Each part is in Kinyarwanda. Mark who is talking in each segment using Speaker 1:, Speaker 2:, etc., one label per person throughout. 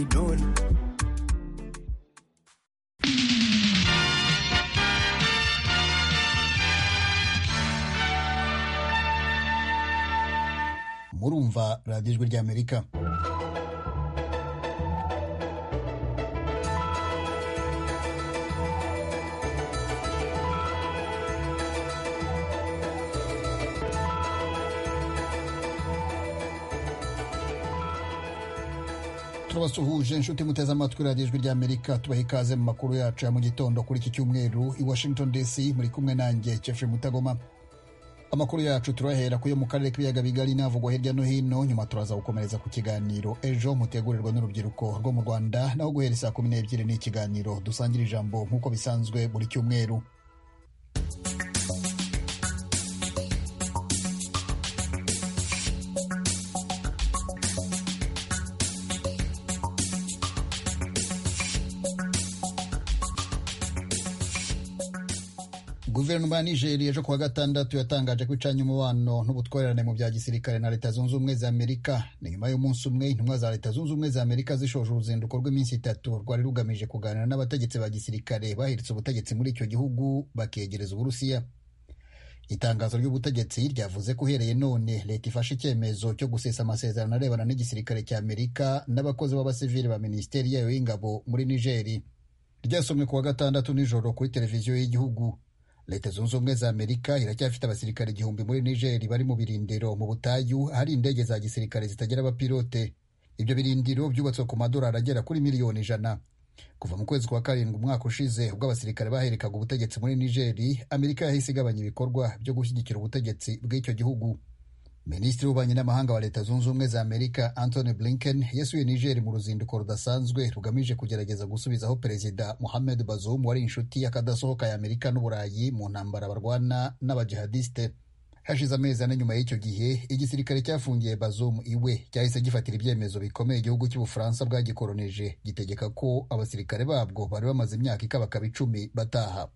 Speaker 1: Ignored. murumva radiyo ijwi ry'amerika turabasuhuje inshuti muteze amatwi radiyo ijwi ry'amerika tubaha ikaze mu makuru yacu ya mu gitondo kuri iki cyumweru i washington dc muri kumwe nanjye kefe mutagoma amakuru yacu turahera ku yo mu karere k'ibiyaga bigari n'avugwa hirya no hino nyuma turaza gukomereza ku kiganiro ejo mutegurirwa n'urubyiruko rwo mu rwanda naho guhera saa kumi n'ebyiri ni ikiganiro dusangira ijambo nk'uko bisanzwe buri cyumweru guverinoma ya nigeri ejo kuwa gatandatu yatangaje ko icanye umubano n'ubutwererane mu bya gisirikare na leta zunze ubumwe za amerika ni nyuma y'umunsi umwe intumwa za leta zunze ubumwe za amerika zishoje uruzinduko rw'iminsi itatu rwari rugamije kuganira n'abategetsi ba gisirikare bahiritse ubutegetsi muri icyo gihugu bakegereza uburusiya itangazo ry'ubutegetsi ryavuze ko uhereye none leta ifashe icyemezo cyo gusesa amasezerano arebana n'igisirikare cya amerika n'abakozi b'abasivili ba minisiteri yayo y'ingabo muri nigeri ryasomwe kuwa gatandatu nijoro kuri televiziyo y'igihugu leta zunze ubumwe za amerika iracyafite abasirikare igihumbi muri nigeri bari mu birindiro mu butayu hari indege za gisirikare zitagira abapilote ibyo birindiro byubatswe ku madolari agera kuri miliyoni ijana kuva mu kwezi kwa karindwi umwaka ushize ubwo abasirikare baherekaga ubutegetsi muri nigeri amerika yahise igabanya ibikorwa byo gushyigikira ubutegetsi bw'icyo gihugu minisitiri w'ububanyi n'amahanga wa leta zunze ubumwe za amerika antony blinken yasuye nigeri mu ruzinduko rudasanzwe rugamije kugerageza gusubizaho perezida mohamed bazoum wari inshuti y'akadasohoka ya amerika n'uburayi mu ntambara barwana n'abajihadisite hashize amezi ane nyuma y'icyo gihe igisirikare cyafungiye bazoum iwe cyahise gifatira ibyemezo bikomeye igihugu cy'ubufaransa bwagikoronije gitegeka ko abasirikare babwo bari bamaze imyaka ikabakaba icumi bataha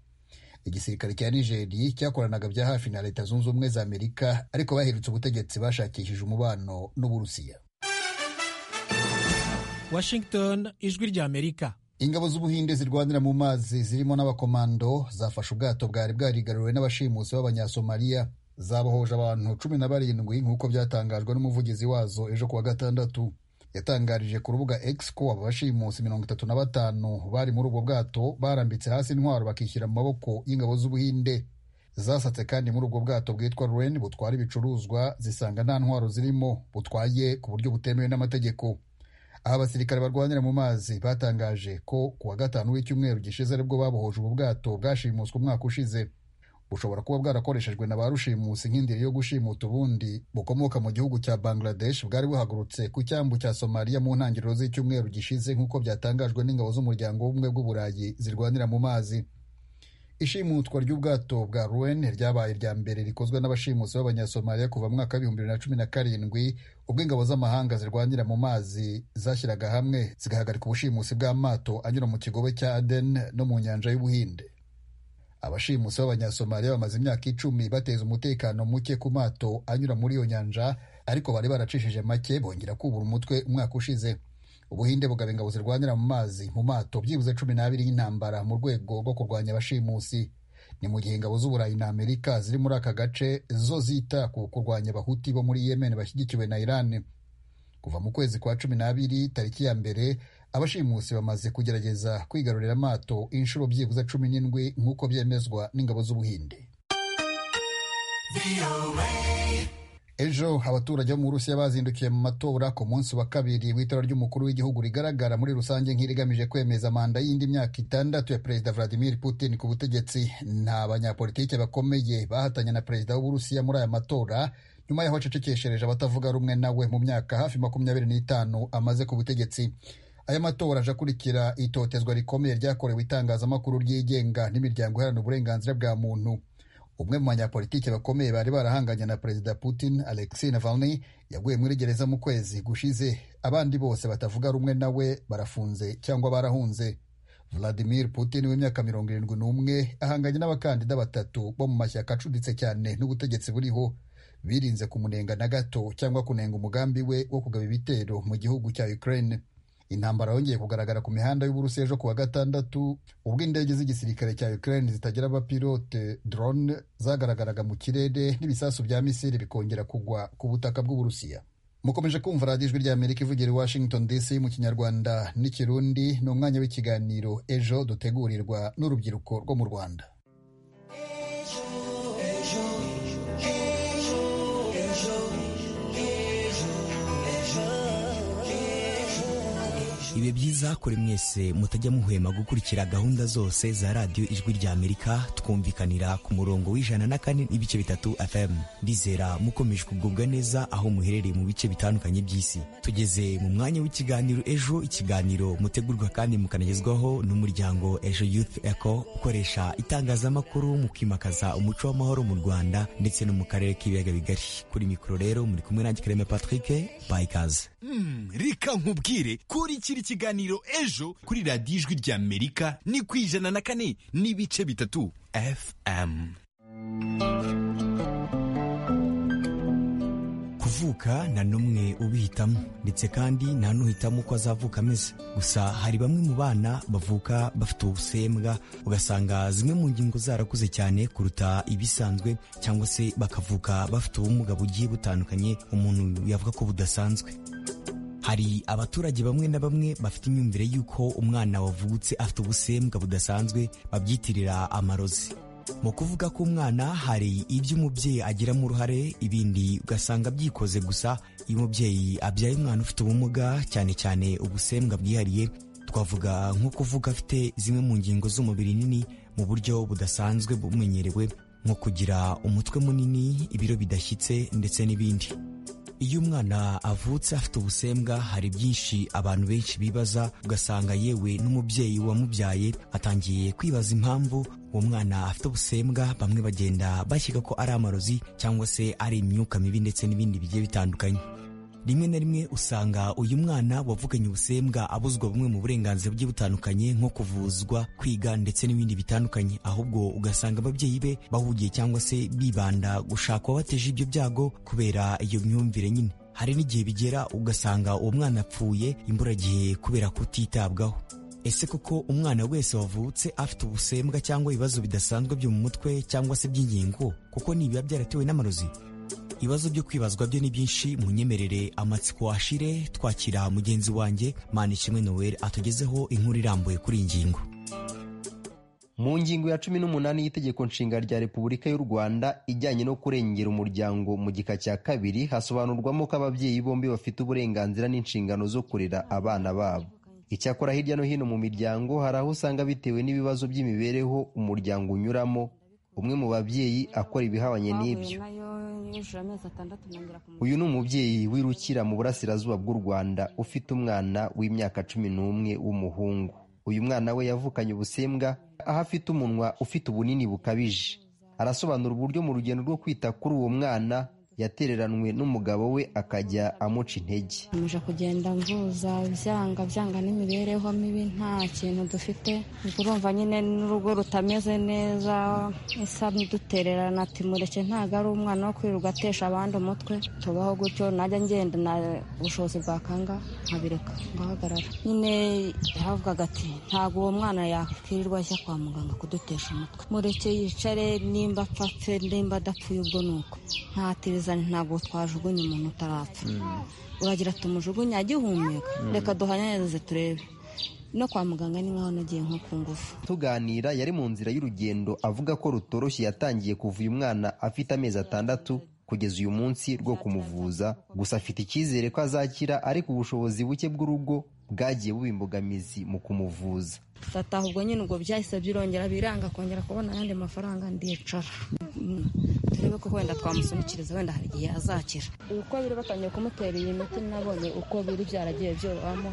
Speaker 1: igisirikare cya nigeri cyakoranaga bya hafi na leta zunze ubumwe za amerika ariko baherutse ubutegetsi bashakishije umubano n'uburusiya
Speaker 2: washington ijwi rya amerika
Speaker 1: ingabo z'ubuhinde zirwanira mu mazi zirimo n'abakomando zafashe ubwato bwari bwarigaruriwe n'abashimusi b'abanyasomaliya zabohoje abantu cumi na barindwi nk'uko byatangajwe n'umuvugizi wazo ejo kuwa gatandatu yatangarije ku rubuga X ko abo bashimusi mirongo itatu na batanu bari muri ubwo bwato barambitse hasi intwaro bakishyira mu maboko y'ingabo z'ubuhinde zasatse kandi muri ubwo bwato bwitwa Ren butwara ibicuruzwa zisanga nta ntwaro zirimo butwaye ku buryo butemewe n'amategeko aha abasirikare barwanira mu mazi batangaje ko ku wa gatanu w'icyumweru gishize aribwo babohoje ubu bwato bwashimuswe umwaka ushize bushobora kuba bwarakoreshejwe na ba rushimusi nk'indiri yo gushimuta ubundi bukomoka mu gihugu cya bangladesh bwari buhagurutse ku cyambu cya somaliya mu ntangiriro z'icyumweru gishize nk'uko byatangajwe n'ingabo z'umuryango w'ubumwe bw'uburayi zirwanira mu mazi ishimutwa ry'ubwato bwa ruen ryabaye irya mbere rikozwe n'abashimusi b'abanyasomaliya kuva mwaka w'ibihumbi bibiri na cumi na karindwi ubwo ingabo z'amahanga zirwanira mu mazi zashyiraga hamwe zigahagarika ubushimusi bw'amato anyura mu kigobe cya aden no mu nyanja y'ubuhinde abashimusi b'abanyasomaliya bamaze imyaka icumi bateza umutekano muke ku mato anyura muri iyo nyanja ariko bari baracishije make bongera kubura umutwe umwaka ushize ubuhinde bugaba ingabo zirwanira mu mazi mu mato byibuze cumi n'abiri y'intambara mu rwego rwo kurwanya abashimusi ni mu gihe ingabo z'uburayi na amerika ziri muri aka gace zo zita ku kurwanya abahuti bo muri yemen bashyigikiwe na iran kuva mu kwezi kwa cumi n'abiri tariki ya mbere abashimusi bamaze kugerageza kwigarurira amato inshuro byibuze cumi n'indwi nk'uko byemezwa n'ingabo z'ubuhinde ejo abaturage bo mu burusiya bazindukiye mu matora ku munsi wa kabiri w'itora ry'umukuru w'igihugu rigaragara muri rusange nk'irigamije kwemeza manda y'indi myaka itandatu ya perezida vladimir putin ku butegetsi nta banyapolitike bakomeye bahatanye na perezida w'uburusiya muri aya matora nyuma y'aho acecekeshereje abatavuga rumwe nawe mu myaka hafi makumyabiri n'itanu amaze ku butegetsi aya matora aje akurikira itotezwa rikomeye ryakorewe itangazamakuru ryigenga n'imiryango iharanira uburenganzira bwa muntu umwe mu banyapolitiki bakomeye bari barahanganye na perezida putin alexei navalny yaguye muri gereza mu kwezi gushize abandi bose batavuga rumwe nawe barafunze cyangwa barahunze vladimir putin w'imyaka mirongo irindwi n'umwe ahanganye n'abakandida batatu bo mu mashyaka acuditse cyane n'ubutegetsi buriho birinze kumunenga na gato cyangwa kunenga umugambi we wo kugaba ibitero mu gihugu cya ukraine intambara yongeye kugaragara ku mihanda y'uburusi ejo kuwa gatandatu ubwo indege z'igisirikare cya ukraine zitagira abapilote drone zagaragaraga mu kirere n'ibisasu bya misiri bikongera kugwa ku butaka bw'uburusiya mukomeje kumva radiyo ijwi ry'amerika ivugira i washington dc mu kinyarwanda n'ikirundi ni umwanya w'ikiganiro ejo dutegurirwa n'urubyiruko rwo mu rwanda
Speaker 3: ibihe byiza kuri mwese mutajya muhwema gukurikira gahunda zose za radiyo ijwi rya amerika twumvikanira ku murongo w'ijana na kane n'ibice bitatu fm ndizera mukomeje kugubwa neza aho muherereye mu bice bitandukanye by'isi tugeze mu mwanya w'ikiganiro ejo ikiganiro mutegurwa kandi mukanagezwaho n'umuryango ejo youth eco ukoresha itangazamakuru mu kwimakaza umuco w'amahoro mu rwanda ndetse no mu karere k'ibiyaga bigari kuri mikoro rero muri kumwe nanjye kareme patrick bayikaze
Speaker 4: Mm, reka nkubwire kurikira ikiganiro ejo kuri radiyo ijwi ry'amerika ni ku ijana na kane n'ibice bitatu fm
Speaker 3: kuvuka nta n'umwe ubihitamo ndetse kandi nta n'uhitamo uko azavuka ameze gusa hari bamwe mu bana bavuka bafite ubusembwa ugasanga zimwe mu ngingo zarakuze cyane kuruta ibisanzwe cyangwa se bakavuka bafite ubumuga bugiye butandukanye umuntu yavuga ko budasanzwe hari abaturage bamwe na bamwe bafite imyumvire y'uko umwana wavutse afite ubusembwa budasanzwe babyitirira amarozi mu kuvuga ko umwana hari ibyo umubyeyi agiramo uruhare ibindi ugasanga byikoze gusa iyo umubyeyi abyaye umwana ufite ubumuga cyane cyane ubusembwa bwihariye twavuga nko kuvuga afite zimwe mu ngingo z'umubiri nini mu buryo budasanzwe bumenyerewe nko kugira umutwe munini ibiro bidashyitse ndetse n'ibindi iyo umwana avutse afite ubusembwa hari byinshi abantu benshi bibaza ugasanga yewe n'umubyeyi wamubyaye atangiye kwibaza impamvu uwo mwana afite ubusembwa bamwe bagenda bashyika ko ari amarozi cyangwa se ari imyuka mibi ndetse n'ibindi bigiye bitandukanye rimwe na rimwe usanga uyu mwana wavuganye ubusembwa abuzwa bumwe mu burenganzira bugiye butandukanye nko kuvuzwa kwiga ndetse n'ibindi bitandukanye ahubwo ugasanga ababyeyi be bahugiye cyangwa se bibanda gushaka uwabateje ibyo byago kubera iyo myumvire nyine hari n'igihe bigera ugasanga uwo mwana apfuye imburagihe kubera kutitabwaho ese koko umwana wese wavutse afite ubusembwa cyangwa ibibazo bidasanzwe byo mu mutwe cyangwa se by'ingingo kuko nibiba byaratewe n'amarozi ibibazo byo kwibazwa byo ni byinshi munyemerere amatsiko ashire twakira mugenzi wanjye manishimwe noel atugezeho inkuru irambuye kuri iyi ngingo
Speaker 5: mu ngingo ya cumi n'umunani y'itegeko nshinga rya repubulika y'u rwanda ijyanye no kurengera umuryango mu gika cya kabiri hasobanurwamo ko ababyeyi bombi bafite uburenganzira n'inshingano zo kurera abana babo icyakora hirya no hino mu miryango hari aho usanga bitewe n'ibibazo by'imibereho umuryango unyuramo umwe mu babyeyi akora ibihabanye n'ibyo uyu ni umubyeyi wirukira mu burasirazuba bw'u rwanda ufite umwana w'imyaka cumi n'umwe w'umuhungu uyu mwana we yavukanye ubusembwa aho afite umunwa ufite ubunini bukabije arasobanura uburyo mu rugendo rwo kwita kuri uwo mwana yatereranwe n'umugabo we akajya amuca intege
Speaker 6: nkomeje kugenda mvuza byanga byanga n'imibereho mibi nta kintu dufite ubwo urumva nyine n'urugo rutameze neza isa dutererana ati mureke ntabwo ari umwana wo kwirirwa atesha abandi umutwe tubaho gutyo najya ngenda na ubushobozi bwakanga nkabireka ngahagarara nyine havugaga ati ntabwo uwo mwana yakwirirwa ajya kwa muganga kudutesha umutwe mureke yicare nimba apfa apfe nimba adapfuye ubwo ni uko ntatizane ntabwo twajugunya umuntu utarapfa uragira tumujugunya agihumeka reka duhanyanirize turebe no kwa muganga ni nkaho nagiye nko ku ngufu
Speaker 5: tuganira yari mu nzira y'urugendo avuga ko rutoroshye yatangiye kuva uyu mwana afite amezi atandatu kugeza uyu munsi rwo kumuvuza gusa afite icyizere ko azakira ariko ubushobozi buke bw'urugo bwagiye buba imbogamizi mu kumuvuza
Speaker 6: fata ubwo nyine ubwo byahise birongera biranga kongera kubona ayandi mafaranga ndicara Mm. turebe ko wenda twamusunikiriza wenda hari igihe azakira uko biri batangiye kumutera iyi miti nabonye uko biri byaragiye byobamo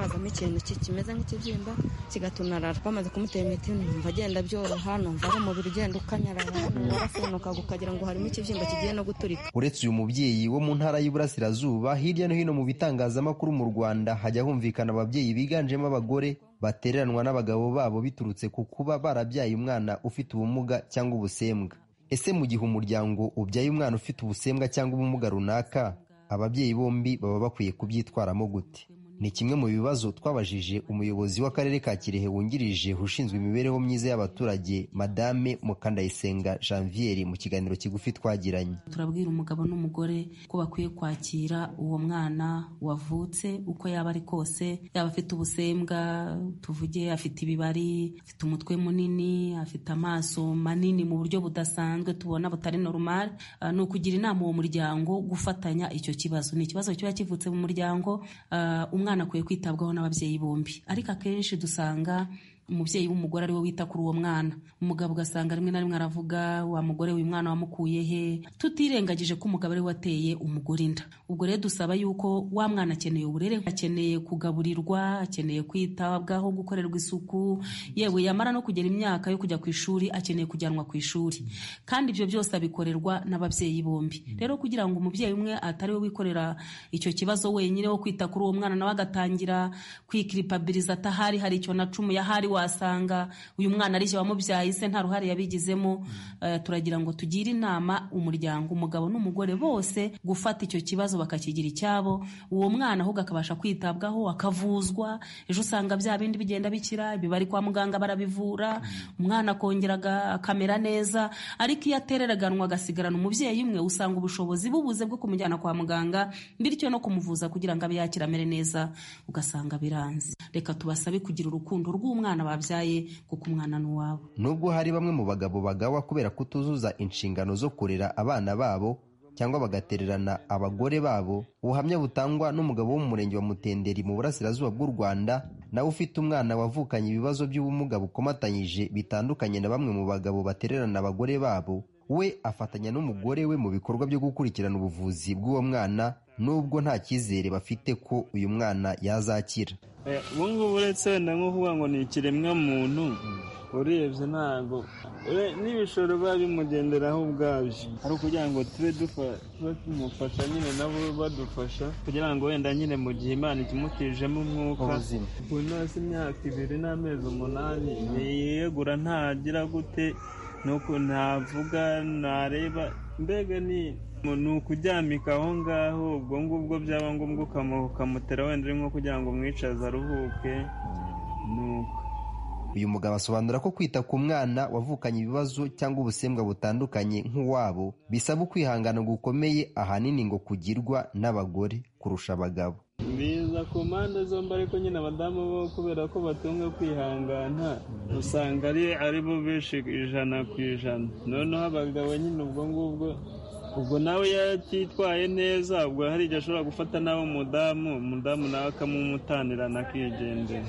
Speaker 6: hazamo ikintu ki- kimeze nk'ikibyimba kigatunarara twamaze kumutera imiti numva agenda byoroha numva ari umubiri ugenda ukanyarara warasenukaga ukagira ngo harimo ikibyimba kigiye no guturika
Speaker 5: uretse uyu mubyeyi wo mu ntara y'iburasirazuba hirya no hino mu bitangazamakuru mu rwanda hajya humvikana ababyeyi biganjemo abagore batereranwa n'abagabo babo biturutse ku kuba barabyaye umwana ufite ubumuga cyangwa ubusembwa ese mu gihe umuryango ubyaye umwana ufite ubusembwa cyangwa ubumuga runaka ababyeyi bombi baba bakwiye kubyitwaramo gute ni kimwe mu bibazo twabajije umuyobozi w'akarere ka kirehe wungirije ushinzwe imibereho myiza y'abaturage madame mukandayisenga janvier mu kiganiro kigufi twagiranye
Speaker 7: turabwira umugabo n'umugore ko bakwiye kwakira uwo mwana wavutse uko yaba ari kose yaba afite ubusembwa tuvuge afite ibibari afite umutwe munini afite amaso manini mu buryo budasanzwe tubona butari normal Ah, ni ukugira inama uwo muryango gufatanya icyo kibazo ni ikibazo kiba kivutse mu muryango ah, umwana akwiye kwitabwaho n'ababyeyi bombi ariko akenshi dusanga umubyeyi w'umugore ari we wita kuri uwo mwana umugabo ugasanga rimwe na rimwe aravuga wa mugore uyu mwana wamukuye he tutirengagije ko umugabo ari we wateye umugore inda ubwo rero dusaba yuko wa mwana akeneye uburere akeneye kugaburirwa akeneye kwitabwaho gukorerwa isuku yewe yamara no kugera imyaka yo kujya ku ishuri akeneye kujyanwa ku ishuri kandi ibyo byose abikorerwa n'ababyeyi bombi rero kugira ngo umubyeyi umwe atari we wikorera icyo kibazo wenyine wo kwita kuri uwo mwana nawe agatangira kwikiripabiriza atahari hari icyo na cumu yahari wasanga uyu mwana ari cyo wamubyaye se nta ruhare yabigizemo Eh, turagira ngo tugire inama umuryango umugabo n'umugore bose gufata icyo kibazo bakakigira icyabo uwo mwana ahubwo akabasha kwitabwaho akavuzwa ejo usanga bya bindi bigenda bikira bibari kwa muganga barabivura umwana akongera aga- akamera neza ariko iyo atereraganwa agasigarana umubyeyi umwe usanga ubushobozi bubuze bwo kumujyana kwa muganga bityo no kumuvuza kugira ngo abe yakira amere neza ugasanga biranze reka tubasabe kugira urukundo rw'umwana babyaye kuko umwana ni uwabo
Speaker 5: nubwo hari bamwe mu bagabo bagawa kubera kutuzuza inshingano zo kurera abana babo cyangwa bagatererana abagore babo ubuhamya butangwa n'umugabo wo mu murenge wa mutenderi mu burasirazuba bw'u rwanda nawe ufite umwana wavukanye ibibazo by'ubumuga bukomatanyije bitandukanye na bamwe mu bagabo batererana abagore babo we afatanya n'umugore we mu bikorwa byo gukurikirana ubuvuzi bw'uwo mwana nubwo nta cyizere bafite ko uyu mwana yazakira
Speaker 8: Eh, ubu ngubu uretse wenda nko kuvuga ngo ni ikiremwa muntu urebye ntabwo ure- n'ibishoro biba bimugenderaho ubwabyo ari ukugira ngo tube dufa- tuba tumufasha nyine nabo badufasha kugira ngo wenda nyine mu gihe imana ikimutijemo umwuka
Speaker 5: Ubuzima.
Speaker 8: ubu nasi imyaka ibiri n'amezi umunani yiyegura ntagira gute nuko ntavuga ntareba mbega ni ni ukuryamika aho ngaho ubwo ngubwo byaba ngombwa ukamu- ukamutera wenda uri nko kugira ngo umwicaze aruhuke ni uko
Speaker 5: uyu mugabo asobanura ko kwita ku mwana wavukanye ibibazo cyangwa ubusembwa butandukanye nk'uwabo bisaba ukwihangana gukomeye ahanini ngo kugirwa n'abagore kurusha abagabo
Speaker 8: biza ku mpande zombi ariko nyine abadamu bo kubera ko batunga kwihangana usanga ari ari bo benshi ijana ku ijana noneho abagabo nyine ubwo ngubwo ubwo nawe yatitwaye neza ubwo hari igihe ashobora gufata nawe umudamu umudamu nawe akamumutanirana akigendera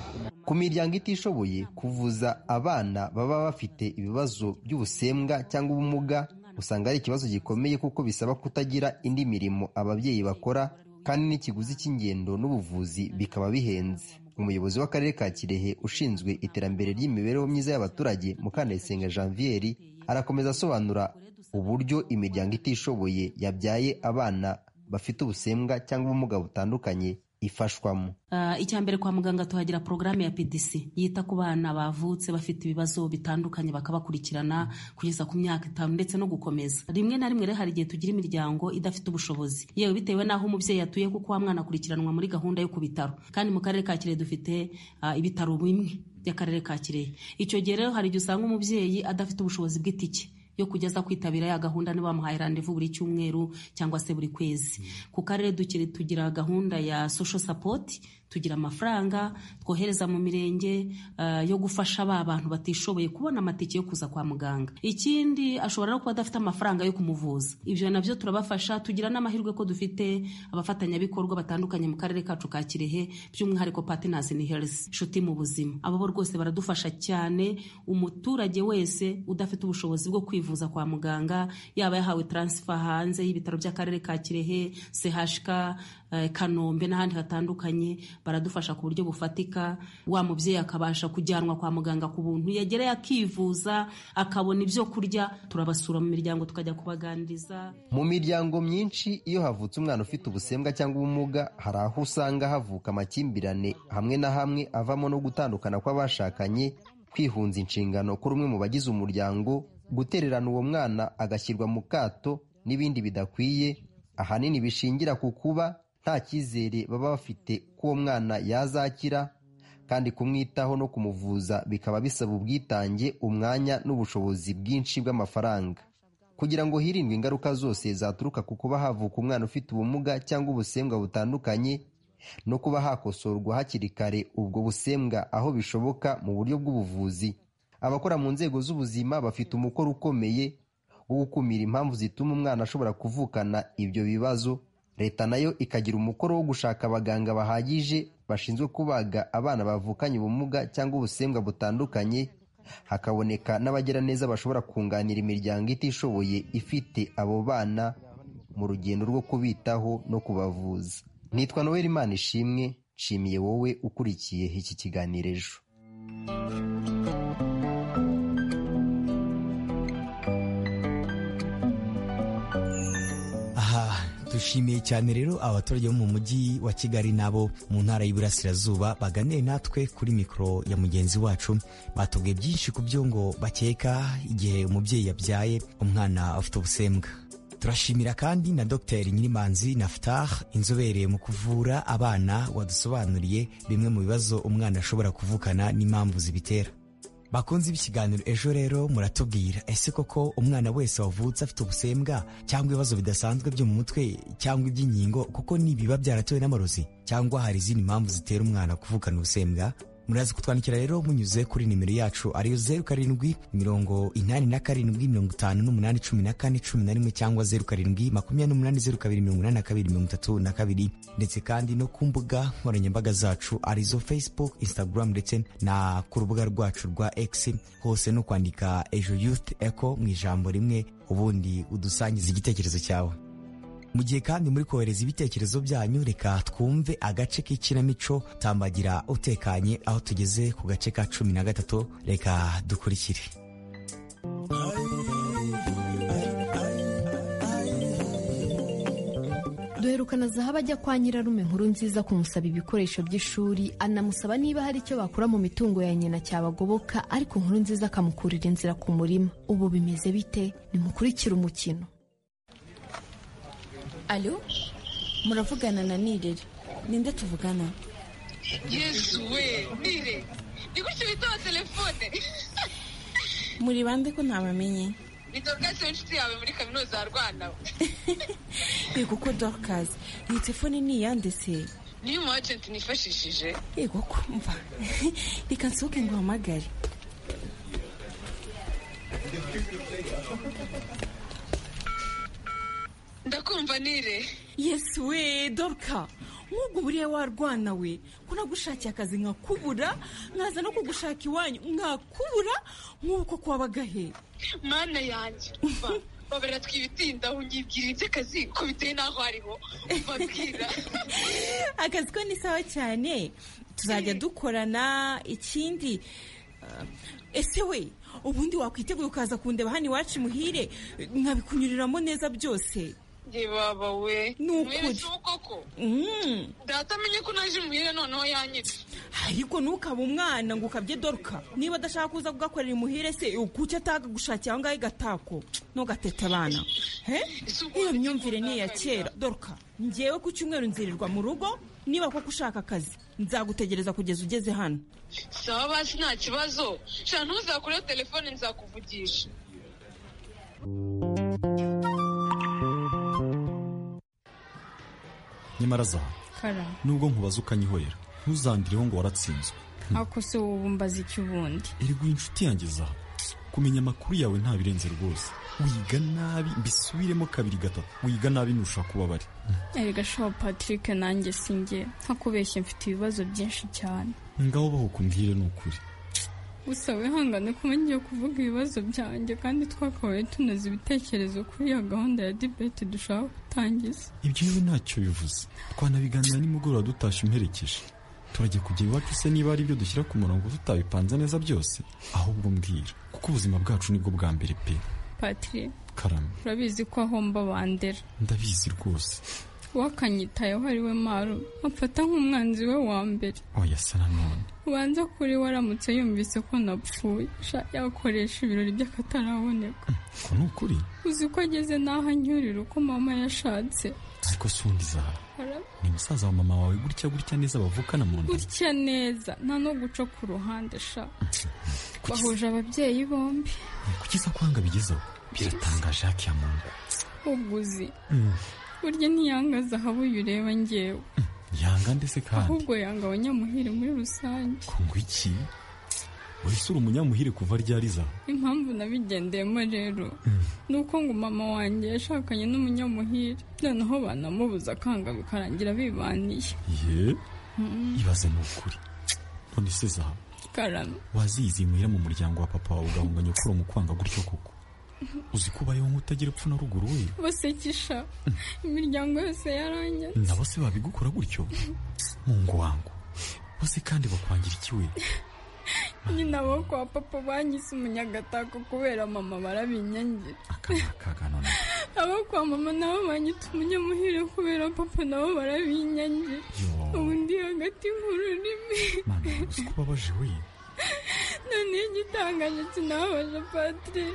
Speaker 5: ku miryango itishoboye kuvuza abana baba bafite ibibazo by'ubusembwa cyangwa ubumuga usanga ari ikibazo gikomeye kuko bisaba kutagira indi mirimo ababyeyi bakora kandi n'ikiguzi cy'ingendo n'ubuvuzi bikaba bihenze umuyobozi w'akarere ka kirehe ushinzwe iterambere ry'imibereho myiza y'abaturage mukandayisenga janvier arakomeza asobanura uburyo imiryango itishoboye yabyaye abana bafite ubusembwa cyangwa ubumuga butandukanye ifashwamo
Speaker 7: Ah, icya mbere kwa muganga tuhagira porogaramu ya pdc yita ku bana bavutse bafite ibibazo bitandukanye bakabakurikirana kugeza ku myaka itanu ndetse no gukomeza rimwe na rimwe rero hari igihe tugira imiryango idafite ubushobozi yewe bitewe n'aho umubyeyi atuye kuko wa mwana akurikiranwa muri gahunda yo ku bitaro kandi mu karere ka kirehe dufite ah, ibitaro bimwe by'akarere ka kirehe icyo gihe rero hari igihe usanga umubyeyi adafite ubushobozi bw'itike yo kujya aza kwitabira ya gahunda niba bamuhaye randevu buri cyumweru cyangwa se buri kwezi ku karere dukiri tugira gahunda ya social support tugira amafaranga twohereza mu mirenge ah, yo gufasha ba bantu batishoboye kubona amatike yo kuza kwa muganga ikindi ashobora no kuba adafite amafaranga yo kumuvuza ibyo nabyo turabafasha tugira n'amahirwe ko dufite abafatanyabikorwa batandukanye mu karere kacu ka kirehe by'umwihariko partners in health inshuti mu buzima abo bo rwose baradufasha cyane umuturage wese udafite ubushobozi bwo kwivuza kwa muganga yaba yahawe transfer hanze y'ibitaro by'akarere ka kirehe chk eh, kanombe n'ahandi hatandukanye baradufasha ku buryo bufatika wa mubyeyi akabasha kujyanwa kwa muganga ku buntu yegereye akivuza akabona ibyo kurya turabasura mu miryango tukajya kubaganiriza
Speaker 5: Mu miryango myinshi iyo havutse umwana ufite ubusembwa cyangwa ubumuga hari aho usanga havuka amakimbirane hamwe na hamwe avamo no gutandukana kw'abashakanye kwihunza inshingano kuri umwe mu bagize umuryango gutererana uwo mwana agashyirwa mu kato n'ibindi bidakwiye ahanini bishingira ku kuba nta cyizere baba bafite ko uwo mwana yazakira kandi kumwitaho no kumuvuza bikaba bisaba ubwitange umwanya n'ubushobozi bwinshi bw'amafaranga kugira ngo hirindwe ingaruka zose zaturuka ku kuba havuka umwana ufite ubumuga cyangwa ubusembwa butandukanye no kuba hakosorwa hakiri kare ubwo busembwa aho bishoboka mu buryo bw'ubuvuzi abakora mu nzego z'ubuzima bafite umukoro ukomeye wo gukumira impamvu zituma umwana ashobora kuvukana ibyo bibazo leta nayo ikagira umukoro wo gushaka abaganga bahagije bashinzwe kubaga abana bavukanye ubumuga cyangwa ubusembwa butandukanye hakaboneka n'abagira neza bashobora kunganira imiryango itishoboye ifite abo bana mu rugendo rwo kubitaho no kubavuza nitwa noel imana ishimwe nshimiye wowe ukurikiye iki kiganiro ejo
Speaker 3: dushimiye cyane rero abaturage bo mu mujyi wa kigali nabo mu ntara y'iburasirazuba baganiye natwe kuri mikoro ya mugenzi wacu batubwiye byinshi ku byo ngo bakeka igihe umubyeyi yabyaye umwana afite ubusembwa turashimira kandi na dr nyirimanzi naftah inzobere mu kuvura abana wadusobanuriye bimwe mu bibazo umwana ashobora kuvukana n'impamvu zibitera bakunze ibikiganiro ejo rero muratubwira ese koko umwana wese wavutse afite ubusembwa cyangwa ibibazo bidasanzwe byo mu mutwe cyangwa iby'inkingo kuko nibiba byaratewe n'amarozi cyangwa hari izindi mpamvu zitera umwana kuvukana ubusembwa muraza kutwandikira rero munyuze kuri nimero yacu ariyo zeru karindwi mirongo inani na karindwi mirongo itanu n'umunani cumi na kane cumi na rimwe cyangwa zeru karindwi makumyabiri n'umunani zeru kabiri mirongo inani na kabiri mirongo itatu na kabiri ndetse kandi no ku mbuga nkoranyambaga zacu arizo facebook instagram ndetse na ku rubuga rwacu rwa x hose no kwandika ejo youth eco mu ijambo rimwe ubundi udusangiza igitekerezo cyawe mu gihe kandi muri kohereza ibitekerezo byanyu reka twumve agace k'ikinamico tambagira utekanye aho tugeze ku gace ka cumi na gatatu reka dukurikire
Speaker 9: duherukana zahabu ajya kwa nyirarume nkuru nziza kumusaba ibikoresho by'ishuri anamusaba niba hari icyo bakura mu mitungo ya nyina cyabagoboka ariko nkuru nziza akamukurira inzira ku murima ubu bimeze bite nimukurikire umukino
Speaker 10: alo muravugana na nirere ninde tuvugana
Speaker 11: yesu we nire ni gutyo bitaba telefone
Speaker 10: muri bande ko ntabamenye
Speaker 11: ni dorukasi w'inshuti yawe muri kaminuza ya rwanda
Speaker 10: yego ko dorukasi iyi telefone ni iyande se
Speaker 11: niyo umu ajenti nifashishije
Speaker 10: yego ko mva reka nsohoke ngo uhamagare
Speaker 11: ndakumva nire
Speaker 10: yesi we doruka nk'ubwo buriya warwana we ko nagushakiye akazi nkakubura nkaza no kugushaka iwanyu nkakubura nk'uko kwabaga he
Speaker 11: mana yanjye babera twibitindaho nyibwira iby'akazi ko biteye n'aho ariho babwira
Speaker 10: akazi ko ni sawa cyane tuzajya dukorana ikindi ese we ubundi wakwiteguye ukaza kundeba hano iwacu imuhire nkabikunyuriramo neza byose
Speaker 11: baba we
Speaker 10: ni ukuri
Speaker 11: data amenye ko naje imuhira noneho yanyitse
Speaker 10: ariko ntukaba umwana ngo ukabye doruka niba adashaka kuza kugakorera imuhire se kuki atagagushakira aho ngaho igatako ntugatete abana iyo myumvire ni iya kera doruka ngewe ku cyumweru nzirirwa mu rugo niba koko ushaka akazi nzagutegereza kugeza ugeze hano
Speaker 11: sawa basi nta kibazo nshya ntuzakure telefone nzakuvugisha
Speaker 12: nyamara zaha
Speaker 13: kara
Speaker 12: nubwo nkubaza ukanyihorera ntuzangireho ngo waratsinzwe
Speaker 13: ako se wowe umbaza iki ubundi
Speaker 12: erwa inshuti yanjye zaha kumenya amakuru yawe ntabirenze rwose wiga nabi mbisubiremo kabiri gatatu wiga nabi nturusha kuba bari
Speaker 13: erega shaho patrick nanjye sinjye ntakubeshye mfite ibibazo byinshi cyane
Speaker 12: ngaho baho kumbwire ni ukuri
Speaker 13: gusa wihangane kuba ngiye kuvuga ibibazo byanjye kandi twakabaye tunoza ibitekerezo kuri iyo gahunda ya dibeti dushaka gutangiza
Speaker 12: ibyo yewe ntacyo bivuze twanabiganira nimugoroba dutashye umperekeje turajya kujya iwacu se niba ari ibyo dushyira ku murongo tutabipanze neza byose ahubwo mbwira kuko ubuzima bwacu nibwo bwa mbere pe
Speaker 13: patire
Speaker 12: karame
Speaker 13: urabizi ko ahomba bandera
Speaker 12: ndabizi rwose
Speaker 13: wakanyitayeho ari we maru amfata nk'umwanzi we wa mbere
Speaker 12: oya se nanone
Speaker 13: ubanza kuri we aramutse yumvise ko napfuye yakoresha ibirori by'akataraboneka
Speaker 12: ko ni ukuri
Speaker 13: uzi ko ageze n'aho anyurira uko mama yashatse
Speaker 12: ariko si undi zaha ni musaza wa mama wawe gutya gutya neza bavukana mu nda
Speaker 13: gutya neza nta no guca ku ruhande sha bahuje ababyeyi bombi
Speaker 12: kuki za kwanga bigezeho biratangaje haki ya muntu
Speaker 13: ubwo uzi
Speaker 12: Mm.
Speaker 13: burya ntiyanga zahabu uyu ureba ngewe
Speaker 12: yanga ndetse kandi
Speaker 13: ahubwo yanga abanyamuhire muri rusange
Speaker 12: ngo iki wese uri umunyamuhire kuva ryariza
Speaker 13: impamvu nabigendeyemo rero ni uko ngo mama wanjye yashakanye n'umunyamuhire noneho banamubuza akanga bikarangira bibaniye
Speaker 12: ye ibaze ni ukuri none se zaha
Speaker 13: karame
Speaker 12: wazizi muhira mu muryango wa papa wawe ugahunga nyokuru mu kwanga gutyo koko uzi ko ubayeho nk'utagira epfo na ruguru we
Speaker 13: basekisha imiryango yose yaranyatse
Speaker 12: nabo se babigukora gutyo mu ngo wangu bose kandi bakwangira iki we
Speaker 13: nyine abo kwa papa banyise umunyagatako kubera mama barabinyangira abo kwa mama nabo banyita umunyamuhire kubera papa nabo barabinyangira ubu ndi hagati mu rurimi
Speaker 12: uzi ko ubabaje we
Speaker 13: noneho igitangaje kinababaje patire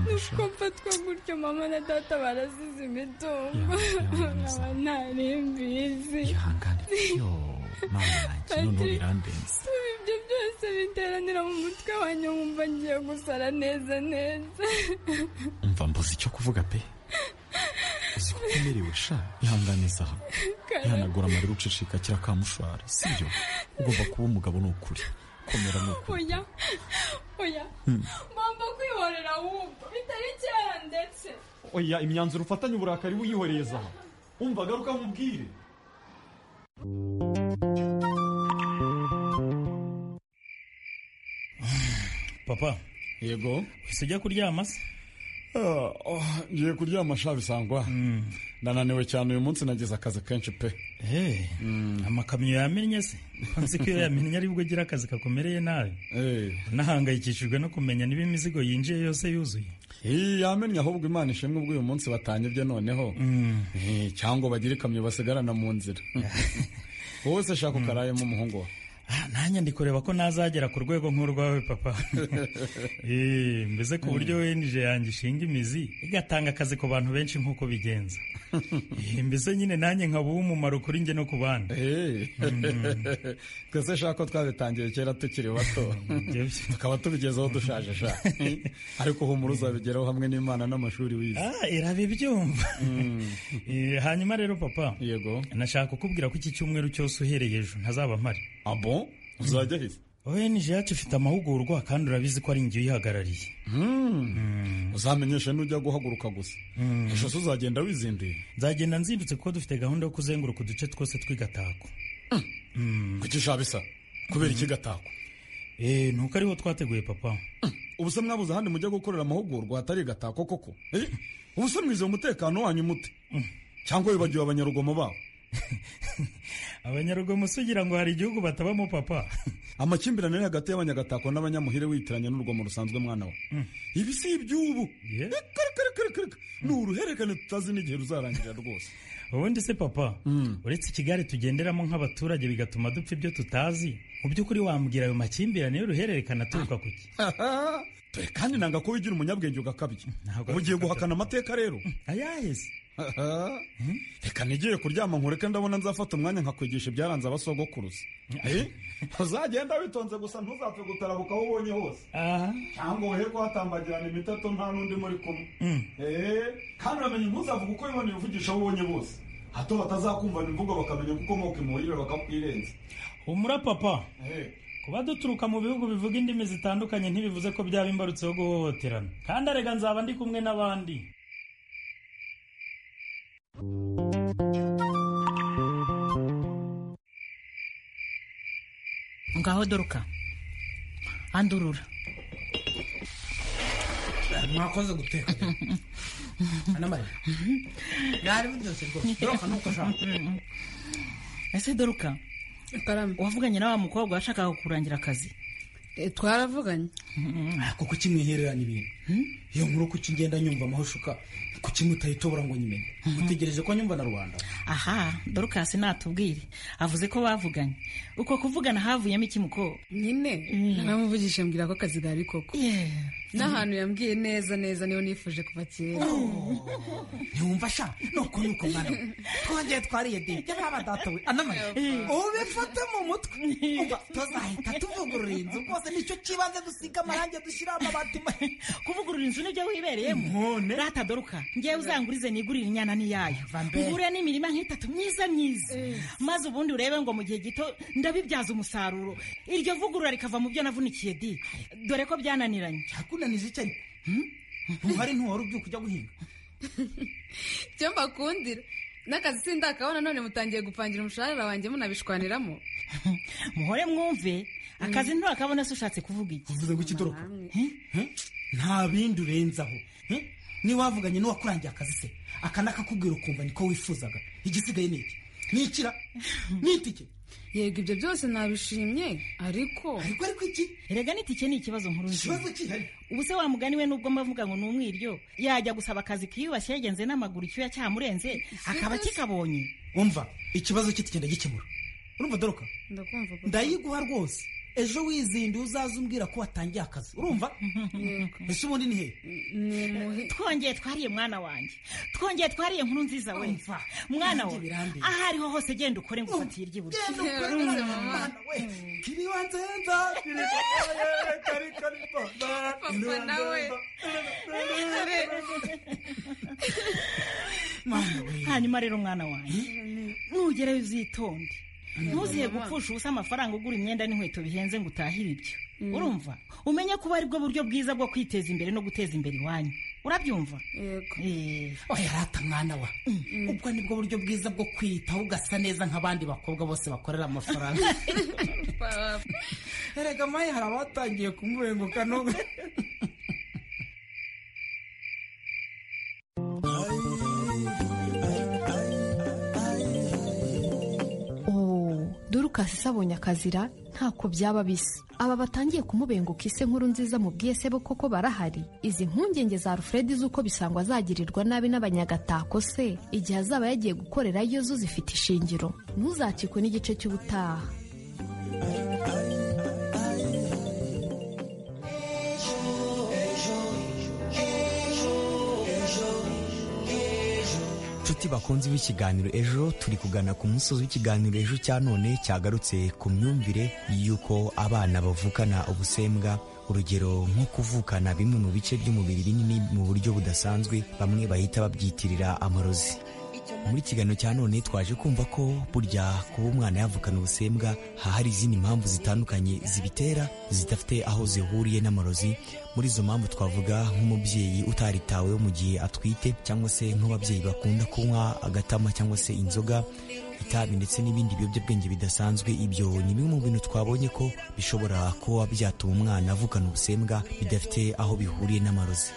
Speaker 13: ni uko mfatwa gutyo mama na data barazize imitungo nkaba ntarembizi
Speaker 12: noneho
Speaker 13: patire
Speaker 12: birandenze
Speaker 13: ibyo byose biteranira mu mutwe wanjye wumva ngiye gusara neza neza
Speaker 12: umva mbuze icyo kuvuga pe uzi ko ukomerewe sha ihangane zaha ihanagura amarira ucicika kira kamushwara sibyo ugomba kuba umugabo ni ukuri komera ni ukuri
Speaker 13: oya oya
Speaker 12: Hmm.
Speaker 13: mpamvu kwihorera wumva bitari kera ndetse
Speaker 12: oya imyanzuro ufatanye uburakari wiyihoreye zaha umva garuka nkubwire
Speaker 14: papa yego wese ujya kuryama se
Speaker 12: ngiye kuryama sha bisangwa
Speaker 14: ndananiwe cyane uyu munsi nagize akazi kenshi pe amakamyo yamennye se nzi ko iyo yamennye aribwo agira akazi kakomereye nabi nahangayikishijwe no kumenya niba imizigo yinjiye yose yuzuye
Speaker 12: yamennye
Speaker 14: ahubwo imana ishimwe ubwo uyu munsi batanyibye noneho Eh, cyangwa bagire ikamyo basigarana mu nzira wowe se shaka ukarayemo umuhungu wawe nanjye ndi kureba ko nazagera ku rwego nk'urwawe papa Eh, mbese ku buryo wenije yanjye ishinga imizi igatanga akazi ku bantu benshi nk'uko bigenza Eh, mbese nyine nanjye nkaba uw'umumaro kuri njye no ku bandi
Speaker 12: twese shaka ko twabitangiye kera tukiri bato
Speaker 14: tukaba tubigezeho dushaje sha ariko humura uzabigeraho hamwe n'imana n'amashuri wize ah irabibyumva Eh, hanyuma rero papa yego nashaka kukubwira ko iki cyumweru cyose uhereye ejo ntazaba mpari abo uzajya hise ONG yacu ifite amahugurwa kandi urabizi ko ari ingi uyihagarariye uzamenyesha n'ujya guhaguruka gusa
Speaker 12: Ejo
Speaker 14: se uzagenda wizinduye nzagenda nzindutse kuko dufite gahunda yo kuzenguruka uduce twose tw'igatako kuki shabisa
Speaker 12: Kubera iki
Speaker 14: gatako Eh, nuko ariho twateguye papa
Speaker 12: ubu se mwabuze ahandi mujya gukorera amahugurwa hatari gatako koko Eh, ubu se mwize umutekano wanyu mute cyangwa wibagiwe abanyarugomo babo
Speaker 14: abanyarugomo se ugira ngo hari igihugu batabamo papa
Speaker 12: amakimbirane ari hagati y'abanyagatako n'abanyamuhire witiranya n'urugomo rusanzwe mwana we ibi si iby'ubu Ekerekerekerekereke. ni uruhererekane tutazi n'igihe ruzarangira rwose
Speaker 14: ubundi se papa uretse ikigare tugenderamo nk'abaturage bigatuma dupfa ibyo tutazi mu by'ukuri wambwira ayo makimbirane y'uruhererekane aturuka ku ki
Speaker 12: Dore kandi nanga ko wigira umunyabwenge ugakabya ubu ugiye guhakana amateka rero
Speaker 14: ayahe se
Speaker 12: reka nigiye kuryama nkureke ndabona nzafata umwanya nkakwigisha ibyaranze abasogokuruza Eh? uzagenda witonze gusa ntuzapfe gutarabuka aho ubonye hose cyangwa uherwe hatambagirana imitato nta n'undi muri kumwe Eh, kandi uramenye ntuzavuga uko wiboneye uvugisha aho ubonye bose hato batazakumvana imvugo bakamenya ko ukomoka imuhire bakakwirenza
Speaker 14: humura papa kuba duturuka mu bihugu bivuga indimi zitandukanye ntibivuze ko byaba imbarutso yo guhohoterana kandi arega nzaba ndi kumwe n'abandi
Speaker 15: ngaho doruka andurura
Speaker 2: mwakoze guteka anamarira
Speaker 15: byari biryoshye rwose doruka nuko ushaka ese doruka wavuganye na wa mukobwa washakaga kurangira akazi
Speaker 16: Eh, twaravuganye
Speaker 14: kuko kimwihererana ibintu iyo nkuru kuki ugenda nyumva amahushuka kuki mutayitobora ngo nyimenye mutegereje ko nyumva na rubanda
Speaker 15: aha dorukasi natubwire avuze ko bavuganye uko kuvugana havuyemo iki muko
Speaker 16: nyine naramuvugisha mbwira ko akazi gahari koko n'ahantu yambwiye neza neza niyo nifuje kuva kera
Speaker 15: ntiwumva sha
Speaker 17: nuko nuko mwana we twongeye twariye diye jya mwaba datawe anamaye ubifate mu mutwe umva tuzahita tuvugurura inzu rwose nicyo kibanza dusiga amarangi dushyira amabati ma
Speaker 15: kuvugurura inzu nibyo wibereyemo rata doruka ngewe uzangurize nigurire inyana n'iyayo
Speaker 17: mbere.
Speaker 15: ngure n'imirima nk'itatu myiza myiza maze ubundi urebe ngo mu gihe gito ndabibyaza umusaruro iryo vugurura rikava mu byo navunikiye di dore ko byananiranye
Speaker 17: cyakunaniza iki ariko ntuhari ntuhora ubyuka ujya guhinga
Speaker 16: icyo mbakundira n'akazi sindakabona none mutangiye gupangira umushahara wanjye munabishwaniramo
Speaker 15: muhore mwumve akazi nturakabona se ushatse kuvuga iki
Speaker 17: uvuze ngo ikidoroka nta bindi urenzaho eh? niba wavuganye n'uwakurangiye akazi se aka nakakubwira ukumva niko wifuzaga igisigaye ni iki nikira nitike
Speaker 16: yego ibyo byose nabishimye ariko
Speaker 17: ariko ariko iki
Speaker 15: erega n'itike ni ikibazo nkuru nzima.
Speaker 17: Ikibazo kihari.
Speaker 15: ubu se wa mugani we nubwo mbavuga ngo ni umwiryo yajya gusaba akazi kiyubashye yagenze n'amaguru icyuya cyamurenze akaba kikabonye
Speaker 17: umva ikibazo cye tugenda gikemura urumva doroka
Speaker 16: ndakumva
Speaker 17: ndayiguha rwose ejo wizinduye uzaze umbwira ko watangiye akazi urumva ese ubundi ni hehe
Speaker 15: twongeye twariye mwana wanjye twongeye twariye nkuru nziza we mwana
Speaker 17: Nanjye
Speaker 15: we
Speaker 17: birandeba.
Speaker 15: aho ariho hose genda ukore ngo ufatire iry'iburyo
Speaker 17: Genda ukore, mwana we. kiriwa nzenza kiriwa kari kari papa
Speaker 16: Papa nawe.
Speaker 15: hanyuma rero mwana wanjye nugerayo uzitonde ntuzihe gupfusha ubusa amafaranga ugura imyenda n'inkweto bihenze ngo utahire ibyo
Speaker 16: Mm.
Speaker 15: urumva umenye ko ubu ari bwo buryo bwiza bwo kwiteza imbere no guteza imbere iwanyu urabyumva
Speaker 17: oya rata mwana wa ubwo nibwo buryo bwiza bwo kwiyitaho ugasa neza nk'abandi bakobwa bose bakorera amafaranga erega maye hari abatangiye kumubenguka n'ubu
Speaker 9: Oh, dorukasi se abonye akazira ntako byaba bisa aba batangiye kumubenguka ise nkuru nziza mubwiye se bo koko barahari izi mpungenge za alfred z'uko bisangwa azagirirwa nabi n'abanyagatako se igihe azaba yagiye gukorerayo zo zifite ishingiro ntuzacikwe n'igice cy'ubutaha
Speaker 3: nshuti bakunze b'ikiganiro ejo turi kugana ku musozi w'ikiganiro ejo cya none cyagarutse ku myumvire y'uko abana bavukana ubusembwa urugero nko kuvukana bimwe mu bice by'umubiri binini mu buryo budasanzwe bamwe bahita babyitirira amarozi muri ikiganiro cya none twaje kumva ko burya kuba umwana yavukana ubusembwa haba hari izindi mpamvu zitandukanye zibitera zidafite aho zihuriye n'amarozi muri izo mpamvu twavuga nk'umubyeyi utaritaweho mu gihe atwite cyangwa se nk'ababyeyi bakunda kunywa agatama cyangwa se inzoga itabi ndetse n'ibindi biyobyabwenge bidasanzwe ibyo ni bimwe mu bintu twabonye ko bishobora kuba byatuma umwana avukana ubusembwa bidafite aho bihuriye n'amarozi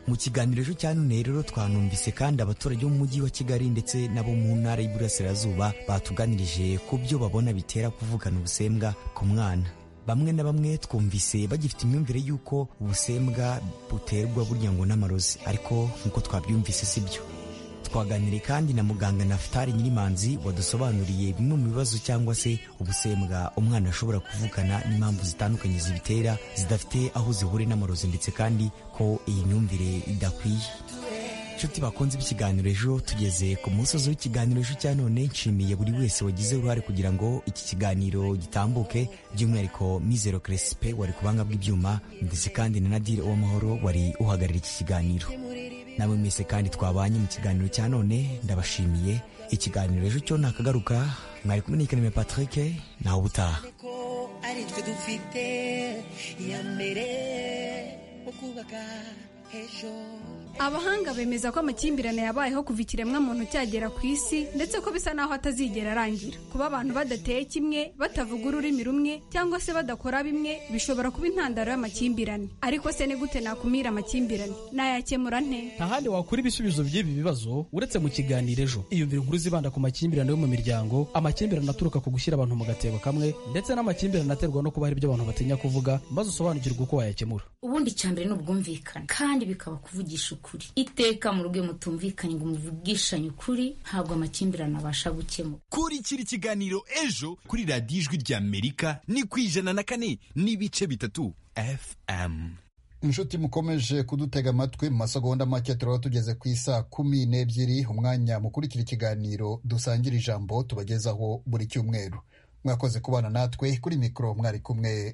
Speaker 3: mu kiganiro ejo cya none rero twanumvise kandi abaturage bo mu mujyi wa kigali ndetse n'abo mu ntara y'iburasirazuba batuganirije ku byo babona bitera kuvukana ubusembwa ku mwana bamwe na bamwe twumvise bagifite imyumvire y'uko ubusembwa buterwa burya ngo n'amarozi ariko nk'uko twabyumvise si byo twaganiriye kandi na muganga nafutari nyirimanzi wadusobanuriye bimwe mu bibazo cyangwa se ubusembwa umwana ashobora kuvukana n'impamvu zitandukanye zibitera zidafite aho zihuriye n'amarozi ndetse kandi ko iyi myumvire idakwiye nshuti bakunze ikiganiro ejo tugeze ku musozi w'ikiganiro ejo cya none nshimiye buri wese wagize uruhare kugira ngo iki kiganiro gitambuke by'umwihariko mizero keresipe wari ku banga bw'ibyuma ndetse kandi na nadire uwamahoro wari uhagarariye iki kiganiro nawe mwese kandi twabanye mu kiganiro cya none ndabashimiye ikiganiro ejo cyo ntakagaruka mwari kumwe n'ikanime patrick nawe ubutaha
Speaker 18: ko ari twe dufite iya mbere mu kubaka ejo abahanga bemeza ko amakimbirane yabayeho kuva ikiremwamuntu cyagera ku isi ndetse ko bisa naho atazigera arangira kuba abantu badateye kimwe batavuga ururimi rumwe cyangwa se badakora bimwe bishobora kuba intandaro y'amakimbirane ariko se ni gute nakumira amakimbirane nayakemura nte
Speaker 19: nta handi wakura ibisubizo by'ibi bibazo uretse mu kiganiro ejo iyumvire inkuru zibanda ku makimbirane yo mu miryango amakimbirane aturuka ku gushyira abantu mu gatebo kamwe ndetse n'amakimbirane aterwa no kuba hari ibyo abantu batinya kuvuga maze usobanukirwe uko wayakemura
Speaker 20: ubundi icya mbere ni ubwumvikane kandi bikaba kuvugisha ukuri iteka mu rugo iyo mutumvikanye ngo muvugishanye ukuri ntabwo amakimbirane abasha gukemura
Speaker 4: kurikira ikiganiro ejo kuri radiyo ijwi ry'amerika ni ku ijana na kane n'ibice bitatu fm
Speaker 1: inshuti mukomeje kudutega amatwi mu masegonda make turaba tugeze ku isa kumi n'ebyiri umwanya mukurikira ikiganiro dusangira ijambo tubagezaho buri cyumweru mwakoze kubana natwe kuri mikoro mwari kumwe na